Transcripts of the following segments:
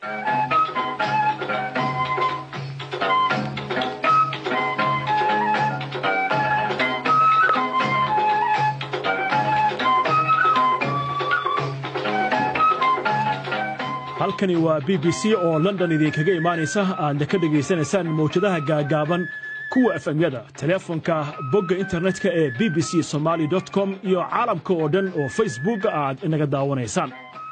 halkani waa b b c oo london idinkaga imaanaysa aadna ka dhegaysanaysaan mawjadaha gaagaaban kuwa efemyada teleefonka bogga internetka ee b b c somaali com iyo caalamka oo dhan oo facebook aad inaga daawanaysaan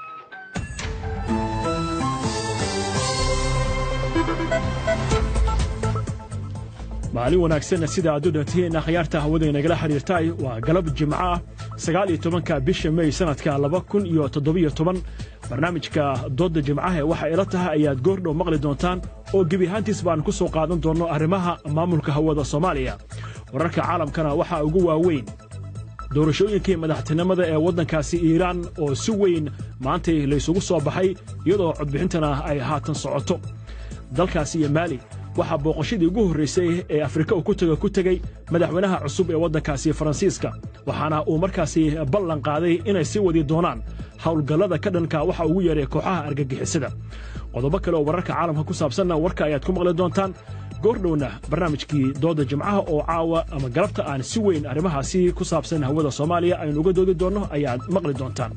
maalin wanaagsan sida aad u dhantihiin akhyaarta hawada inagala xidhiirtay waa galab jimco ah sagaal iyo tobanka bisha mey sannadka laba kun iyo toddobiyo toban barnaamijka doodda jimcaha ee waxa ila tahay ayaad goordhow maqli doontaan oo gebi ahaantiis baan ku soo qaadan doonno arrimaha maamulka hawada soomaaliya wararka caalamkana waxaa ugu waaweyn doorashooyinkii madaxtinimada ee waddankaasi iiraan oo si weyn maantay laysugu soo baxay iyadoo codbixintana ay haatan socoto dalkaasi iyo maali waxaa booqashadii ugu horraysay ee afrika uu ku taga ku tegey madaxweynaha cusub ee waddankaasi faransiiska waxaana uu markaasi ballan qaaday inay sii wadi doonaan howlgallada ka dhanka waxa ugu yeeray kooxaha argagixisada qodobo kale oo wararka caalamka ku saabsanna warka ayaad ku maqli doontaan goordhowna barnaamijkii doodda jimcaha oo caawa ama galabta aan si weyn arrimahaasi ku saabsan hawada soomaaliya aynu uga doodi doonno ayaad maqli doontaan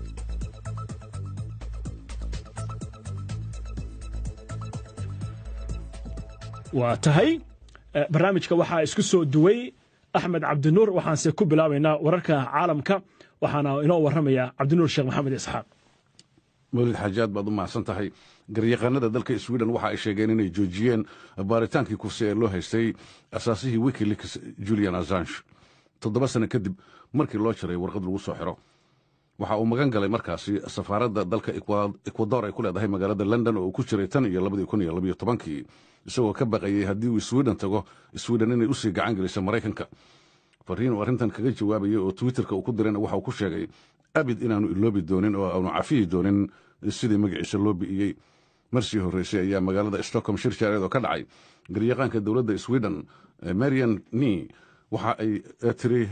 waa tahay barnaamijka waxaa isku soo duway axmed cabdinuur waxaanse ku bilaabaynaa wararka caalamka waxaana inoo warramaya cabdinuur sheekh maxamed isxaaq mawlid xaajaad baad u mahadsan tahay garyaqaanada dalka sweden waxa ay sheegeen inay joojiyeen baaritaankii kursi ee loo haystay asaasihii wikileaks julian assange toddoba sano kadib markii loo jaray warqad lagu soo xiro waxa uu magan galay markaasi safaaradda dalka ekwador ay ku leedahay magaalada london oo uu ku jiray tan iyo labadii kun iyo labayo tobankii isagoo ka baqayey haddii uu sweden tago sweden inay usii gacan geliso maraykanka fariin uu arrintan kaga jawaabayay oo twitterka uu ku dirayna waxa uu ku sheegay abid inaanu iloobi doonin oo aanu cafiyi doonin sidii magaciisa loo bi'iyey marsii horreysay ayaa magaalada stockholm shir jaareed oo ka dhacay garyaqaanka dowladda sweden marian ni waxa ay tiri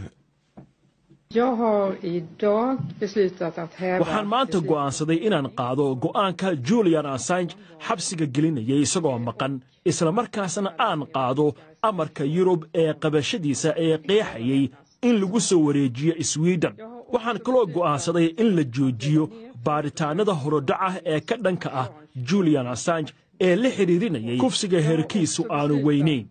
waxaan maanta go'aansaday inaan qaado go'aanka julian assange xabsiga gelinayay isagoo maqan islamarkaasna aan qaado amarka yurub ee qabashadiisa ee qeexayay in lagu soo wareejiyo sweden waxaan kaloo go'aansaday in la joojiyo baaritaannada horodhaca ee ka dhanka ah julian assange ee la xidhiirinayay kufsiga heerkiisu aanu weynayn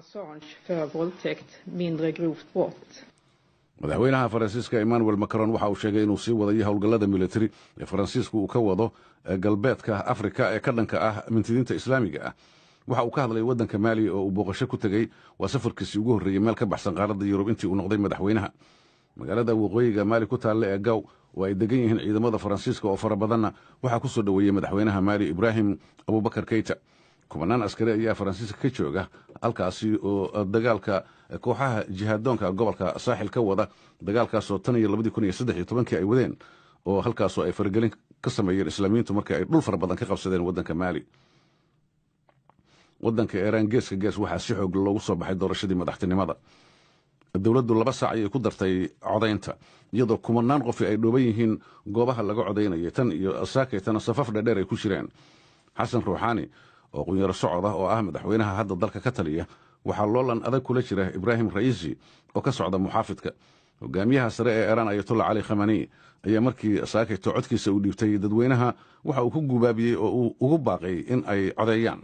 madaxweynaha faransiiska emmanuel macron waxa uu sheegay inuu sii wadayo howlgallada militari ee faransiisku uu ka wado galbeedka afrika ee ka dhanka ah mintidiinta islaamiga ah waxa uu ka hadlay waddanka maaliya oo uu booqasho ku tegey waa safarkiisii ugu horreeyey meel ka baxsan qaaradda yurub intii uu noqday madaxweynaha magaalada waqooyiga maali ku taalla ee gaw oo ay degan yihiin ciidamada faransiiska oo fara badanna waxaa ku soo dhoweeyey madaxweynaha maali ibraahim abubakar keyta kubanaan askari ayaa faransiiska ka jooga halkaasi oo dagaalka kooxaha jihaadoonka gobolka saaxil ka wada dagaalkaasoo tan iyo labadii kun iyo saddex iyo tobankii ay wadeen oo halkaasoo ay faragelin ka sameeyeen islaamiyiintu markii ay dhul fara badan ka qabsadeen waddanka maali waddanka iiraan geeska gees waxaa si xoog loogu soo baxay doorashadii madaxtinimada dowladdu laba saac ayay ku dartay codaynta iyadoo kumanaan qofi ay dhooban yihiin goobaha laga codaynayay tan iyo saakaytana safaf dhadheer ay ku jireen xasan ruuxaani oo qunyaro socod ah oo ah madaxweynaha hadda dalka ka taliya waxaa loolan adag kula jira ibraahim ra'iisi oo ka socda muxaafidka hogaamiyaha sare ee iiraan ayatollah cali khamani ayaa markii saakayto codkiisa uu dhiibtay dadweynaha waxa uu ku gubaabiyey oo uu ugu baaqay in ay codeeyaan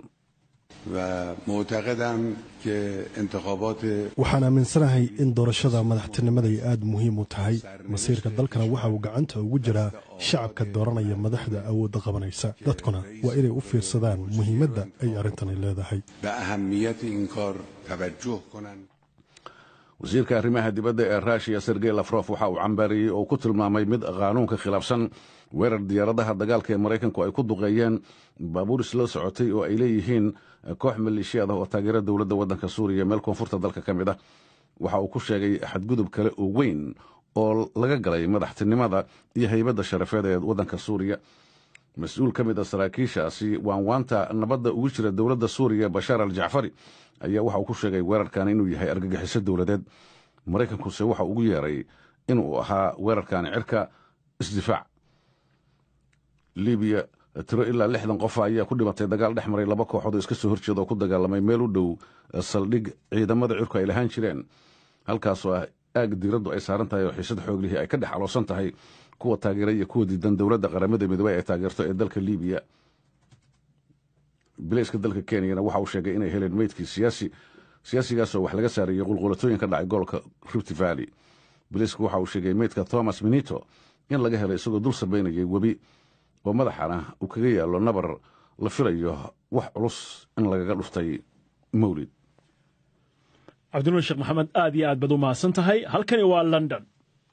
waxaan aaminsanahay in doorashada madaxtinimada ay aad muhiim u tahay masiirka dalkana waxa uu gacanta ugu jiraa shacabka dooranaya madaxda awoodda qabanaysa dadkuna waa inay u fiirsadaan muhiimadda ay arrintani leedahay wasiirka arrimaha dibadda ee ruushiya sergey lafrof waxa uu cambaariyey oo ku tilmaamay mid qaanuunka khilaafsan weerar diyaaradaha dagaalka ee maraykanku ay ku duqeeyeen baabuur isla socotay oo ay leeyihiin koox maleeshiyaad ah oo taageera dowladda waddanka suuriya meel koonfurta dalka ka mid ah waxa uu ku sheegay xadgudub kale oo weyn oo laga galay madaxtinimada iyo haybadda sharafeed ee waddanka suuriya mas-uul ka mid a saraakiishaasi waanwaanta nabadda ugu jira dowladda suuriya bashaar al jacfari ayaa waxa uu ku sheegay weerarkan inuu yahay argagixiso dowladeed maraykankuse waxa ugu yeeray inuu ahaa weerarkaani cirka isdifaac libiya tiro ilaa lixdan qof ayaa ku dhimatay dagaal dhex maray laba kooxood oo iska soo horjeeda oo ku dagaalamay meel u dhow saldhig ciidamada cirku ay lahaan jireen halkaasoo ah aag diiraddu ay saaran tahay oo xiisad xooglihii ay ka dhex aloosan tahay kuwa taageera iyo kuwa diidan dowladda qaramada midoobey ay taageerto ee dalka libiya bilayska dalka kenyana waxa uu sheegay inay heleen meydkii siyaasi siyaasigaasoo wax laga saarayay qulqulatooyin ka dhacay gobolka rift valley bilaysku waxa uu sheegay meydka thomas minito in laga helay isagoo dul sabaynayay webi oo madaxana uu kaga yaallo nabar la filayo wax culus in lagaga dhuftay mawlid cabdinuur sheekh maxamed aad iyo aad baad u mahadsan tahay halkani waa london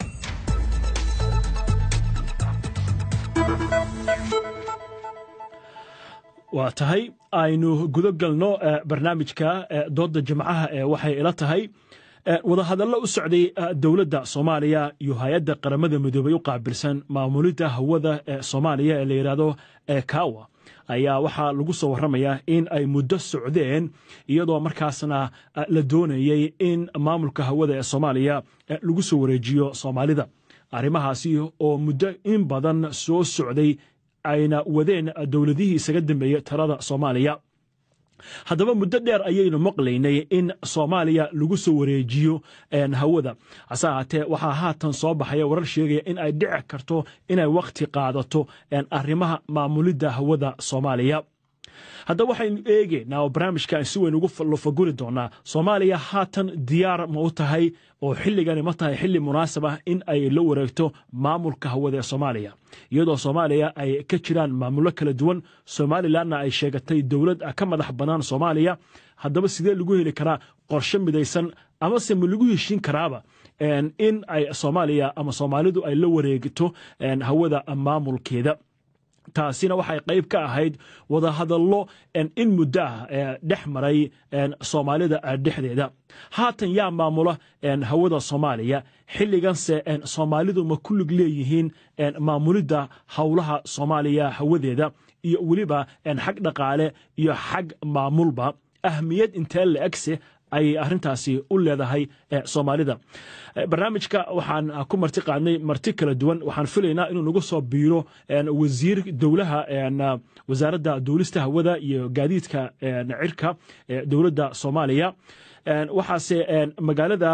waa tahay aynu gudo galno barnaamijka doodda jimcaha ee waxay ila tahay wadahadallo u socday dowladda soomaaliya iyo hay-adda qaramada midoobey u qaabilsan maamulidda hawada ee soomaaliya ee la yidhaahdo ekawa ayaa waxaa lagu soo warramayaa in ay muddo socdeen iyadoo markaasna la doonayey in maamulka hawada ee soomaaliya lagu soo wareejiyo soomaalida arrimahaasi oo muddo in badan soo socday ayna wadeen dowladihii isaga dambeeyey talada soomaaliya haddaba muddo dheer ayaynu maqlaynay in soomaaliya lagu soo wareejiyo hawada hase ahaatee waxaa haatan soo baxaya warar sheegaya in ay dhici karto inay wakhti qaadato arrimaha maamulidda hawada soomaaliya haddaba waxaynu eegeynaa oo barnaamijkan si weyn ugu lofaguri doonaa soomaaliya haatan diyaar ma u tahay oo xilligani ma tahay xilli munaasab ah in ay la wareegto maamulka hawada ee soomaaliya iyadoo soomaaliya ay ka jiraan maamullo kala duwan somalilanna ay sheegatay dowlad ka madax bannaan soomaaliya haddaba sidee lagu heli karaa qorshe midaysan amase ma lagu heshiin karaaba in ay soomaaliya ama soomaalidu ay la wareegto hawada maamulkeeda taasina waxay qayb ka ahayd wadahadallo in muddo ah dhex maray soomaalida dhexdeeda haatan yaa maamula hawada soomaaliya xilliganse soomaalidu ma ku lig leeyihiin maamulidda howlaha soomaaliya hawadeeda iyo weliba xag dhaqaale iyo xag maamulba ahmiyad intee la egse ayay arrintaasi u leedahay soomaalida barnaamijka waxaan ku marti qaadnay marti kala duwan waxaan filaynaa inuu nagu soo biiro wasiir dowlaha wasaaradda duulista hawada iyo gaadiidka cirka dowladda soomaaliya waxaase magaalada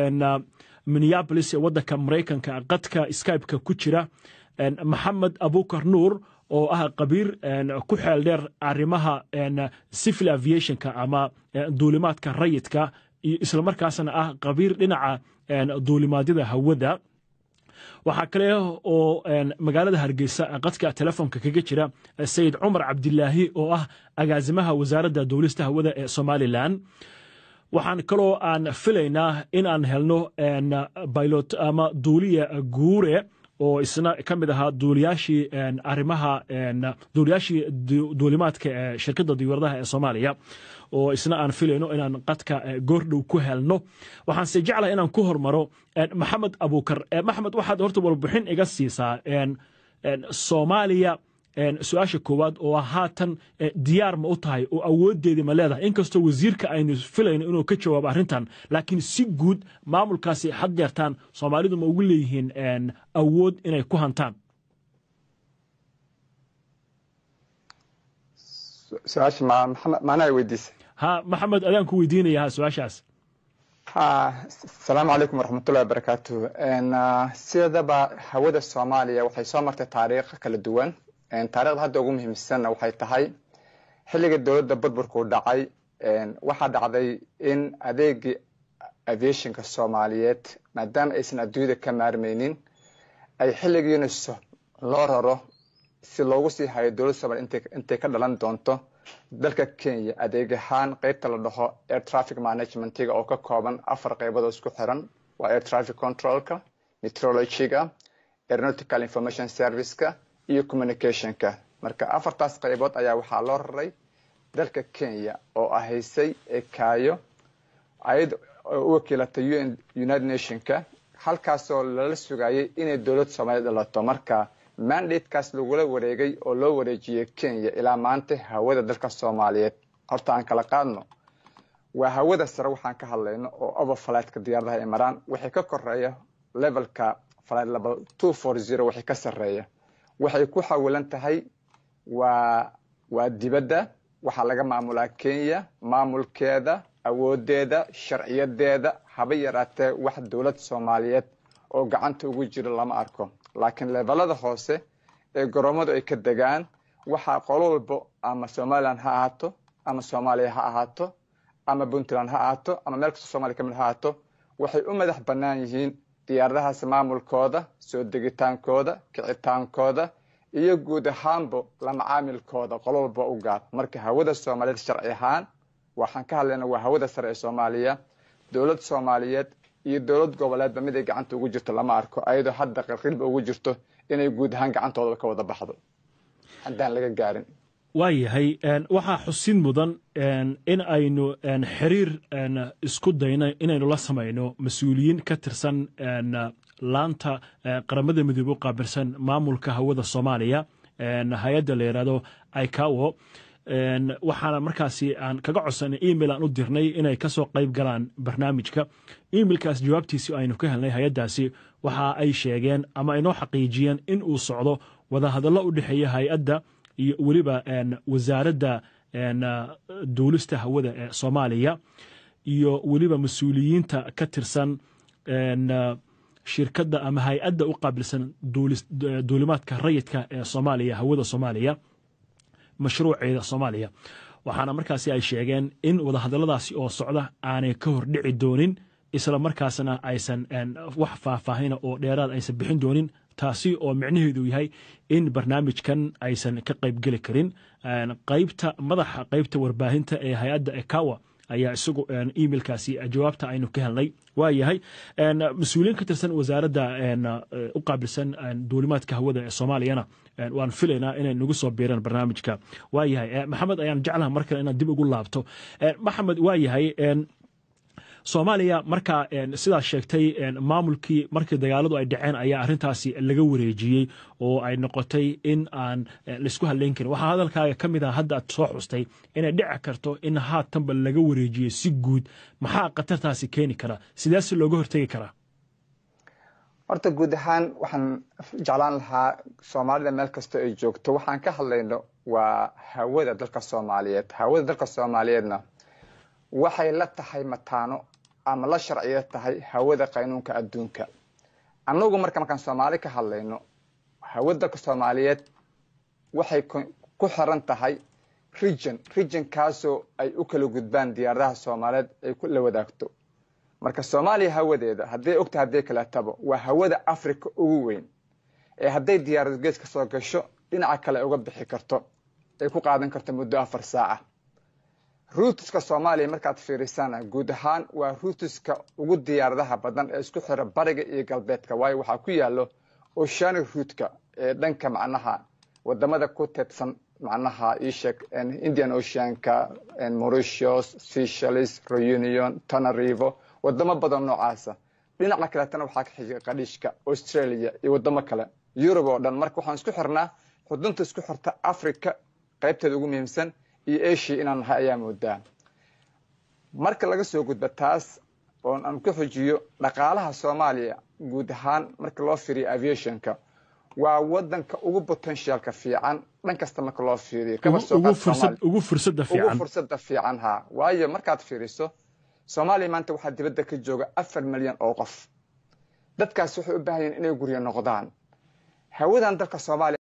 minneabolis ee waddanka maraykanka qadka skybe-ka ku jira maxamed abukar nuur oo ah qabiir ku xeel dheer arrimaha civil aviationka ama duulimaadka rayidka iyo islamarkaasna ah qabiir dhinaca duulimaadyada hawada waxaa kale oo magaalada hargeysa qadka telefoonka kaga jira sayid cumar cabdilaahi oo ah agaasimaha wasaaradda duulista hawada ee somalilan waxaan kaloo aan filaynaa in aan helno bilot ama duuliya guure oo isna ka mid ahaa duuliyaashii arrimaha duuliyaashii duulimaadka ee shirkadda diyaaradaha ee soomaaliya oo isna aan filayno inaan qadka goordhow ku helno waxaanse jeclahay inaan ku hormaro maxamed abuukar maxamed waxaad horta warbixin iga siisaa soomaaliya su-aasha koowaad oo haatan diyaar ma u tahay oo awoodeedii ma leedahay inkastoo wasiirka aynu filayno inuu ka jawaabo arrintan laakiin si guud maamulkaasi had yeertaan soomaalidu ma ugu leeyihiin awood inay ku hantaan su-aasha macnaha weydiisay ha maxamed adaan ku weydiinaya ha su-aashaas ha asalaamu calaykum waraxmatullahi wabarakaatu sidaba hawada soomaaliya waxay soo martay taariikh kala duwan taarikhda hadda ugu muhiimsanna waxay tahay xilliga dowladda burburku dhacay waxaa dhacday in adeegii aviationka soomaaliyeed maadaama aysan adduunyada ka maarmaynin ay xilligiina loo raro si loogu sii hayo dowladda soomaliya intay ka dhalan doonto dalka kenya adeeg ahaan qeybta la dhaho air traffic managementiga oo ka kooban afar qeybood oo isku xiran waa air traffic controlka meteorologyga aeronautical information serviceka iyo communicationka marka afartaas qaybood ayaa waxaa loo raray dalka kenya oo ahaysay ekaayo ayad u wakiilatay un united nationka halkaasoo lala sugayay inay dowlad soomaaliya dhalato marka mandatekaas lagula wareegay oo loo wareejiyey kenya ilaa maanta hawada dalka soomaaliyeed horta aan kala qaadno waa hawada sare waxaan ka hadlayno oo overflightka diyaaradaha ay maraan waxay ka koreeya levelka flight level two four zero waxay ka sarreeya waxay ku xawilan tahay waa waa dibadda waxaa laga maamulaa kenya maamulkeeda awoodeeda sharciyadeeda haba yaraatee wax dowlad soomaaliyeed oo gacanta ugu jiro lama arko laakiin levelada hoose ee garoomadu ay ka degaan waxaa qolo walbo ama somalilan ha ahaato ama soomaaliya ha ahaato ama puntland ha ahaato ama meel kastoo somalia kamid ha ahaato waxay u madax bannaan yihiin diyaaradahaas maamulkooda soo degitaankooda kicitaankooda iyo guud ahaanbo la macaamilkooda qolo walba u gaar marka hawada soomaaliyeed sharci ahaan waxaan ka hadlayna waa hawada sare ee soomaaliya dowlad soomaaliyeed iyo dowlad goboleedba mid ay gacanta ugu jirto lama arko ayadoo hadda qarqilba ugu jirto inay guud ahaan gacantooda ka wada baxdo haddaan laga gaarin waayahay waxaa xusin mudan in aynu xiriir isku dayno inaynu la samayno mas-uuliyiin ka tirsan laanta qaramada midoobe u qaabilsan maamulka hawada soomaaliya hay-adda la yidhaahdo icawo waxaana markaasi aan kaga codsanay email aan u dirnay inay kasoo qayb galaan barnaamijka emailkaas jawaabtiisi aynu ka helnay hay-addaasi waxa ay sheegeen ama aynoo xaqiijiyeen in uu socdo wadahadallo u dhexeeya hay-adda iyo weliba wasaaradda duulista hawada ee soomaaliya iyo weliba mas-uuliyiinta ka tirsan shirkadda ama hay-adda u qaabilsan duulimaadka rayidka ee soomaaliya hawada soomaaliya mashruuceeda soomaaliya waxaana markaasi ay sheegeen in wadahadalladaasi oo socda aanay ka hordhici doonin isla markaasna aysan wax faahfaahina oo dheeraad aysan bixin doonin taasi oo micnaheedu yahay in barnaamijkan aysan ka qaybgeli karin qaybta madaxa qaybta warbaahinta ee hay-adda ekawa ayaa isagu emailkaasi jawaabta aynu ka helnay waa yahay mas-uuliyiin ka tirsan wasaaradda u qaabilsan duulimaadka hawada ee soomaaliyana waan filaynaa inay nagu soo biiraan barnaamijka waa yahay maxamed ayaan jeclaha mar kale inaad dib ugu laabto maxamed waa yahay soomaaliya markaa sidaas sheegtay maamulkii markii dagaaladu ay dhaceen ayaa arintaasi laga wareejiyey oo ay noqotay in aan laisku hadlayn karin waxaa hadalkaaga ka mid ah hadda aad soo xustay inay dhici karto in haatanba laga wareejiyey si guud maxaa khatartaasi keeni kara sidaase looga hortegi karaa horta guud ahaan waxaan jeclaan lahaa soomaalida meel kastoo ay joogto waxaan ka hadlayno waa hawada dalka soomaaliyeed hawada dalka soomaaliyeedna waxay la tahay mataano ama la sharciyo tahay hawada qaynuunka adduunka annagu marka markaan soomaali ka hadlayno hawada dalka soomaaliyeed waxay ku xiran tahay region regionkaasoo ay u kala gudbaan diyaaradaha soomaaliyeed ay la wadaagto marka soomaaliya hawadeeda hadday ogtahay hadday kaleetaba waa hawada africa ugu weyn ee hadday diyaarad gees ka soo gasho dhinaca kale uga bixi karto ay ku qaadan karto muddo afar saaca ruutiska soomaaliya markaad fiirisana guud ahaan waa ruutiska ugu diyaaradaha badan ee isku xira bariga iyo galbeedka waayo waxaa ku yaalo oceanic ruutka ee dhanka macnaha wadamada ku teedsan macnaha iisheeg indian oceanka mauritius seychelles reunion tanarivo wadamo badan noocaasa dhinaca kaleetana waxaa ka xiga qadhiishka australia iyo wadamo kale yurub oo dhan marka waxaan isku xirnaa xudunta isku xirta africa qaybteeda ugu muhiimsan iyo asia inaan nahay ayaa moodaa marka laga soo gudba taas oon aan ku xujiyo dhaqaalaha soomaaliya guud ahaan marka loo fiiriyo aviationka waa wadanka ugu potentialka fiican dhan kasta marka loo fiiriyo ugu fursada fiican fursada fiican ha waayo markaad fiiriso soomaaliya maanta waxaa dibadda ka jooga afar milyan oo qof dadkaas waxay u baahan yihin inay guryo noqdaan hawadan dalka soomaaliya